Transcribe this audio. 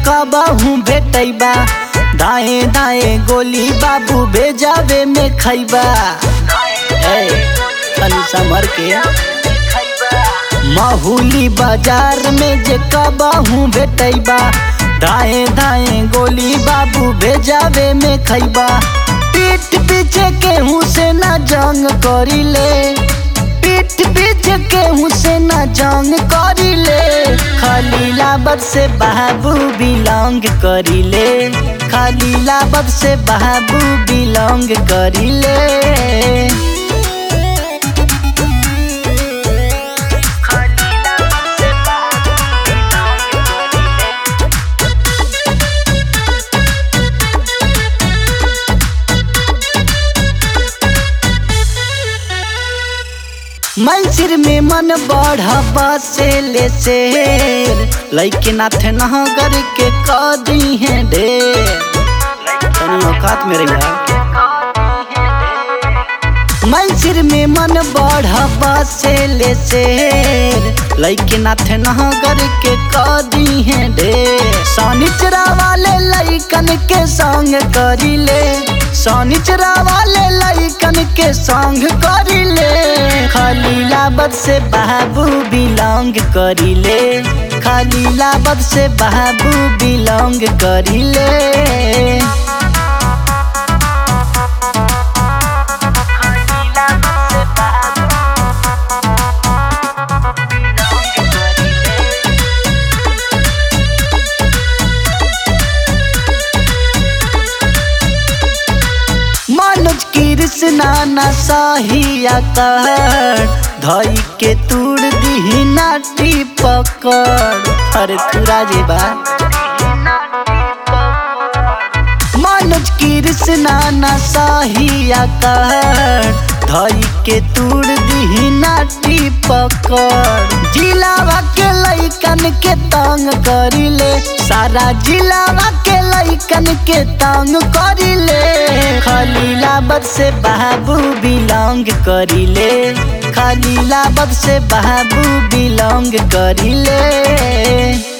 कबहू भेटैबा दाएं दाएं गोली बाबू भेजावे में खैबा ए तनी समर के माहूली बाजार में जे कबहू भेटैबा दाएं दाएं गोली बाबू भेजावे में खैबा पीठ पीछे केहू से ना जंग करिले पीठ पीछे केहू से ना जंग करिले खलीलाबाद से बाबू बिलोंग करिले खलीलाबाद से बाबू बिलोंग करिले मंसिर में मन बढ़ा से ले शेर लैके नाथ नगर के कदी है ढेर तनी औकात में रहिया मंसिर में मन बढ़ा से ले शेर लैके नाथ नगर के कदी है ढेर सनिचरा वाले लैकन के संग करिले सनिचरा वाले लैकन के संग करिले खलीलाबाद से बाबू बिलोंग करिले खलीलाबाद से बाबू बिलोंग करिले मनोज कृष्णा न सहिया कर धई के तूड़ दी नाटी पकड़ अरे तुरा जे बा मनोज कृष्णा न सहिया कर धई के तूड़ दी नाटी पकड़ जिलावा के लैकन के तंग करिले सारा जिलावा के लैकन के तंग करिले खलीलाबाद से बाबू बिलोंग करिले खलीलाबाद से बाबू बिलोंग करिले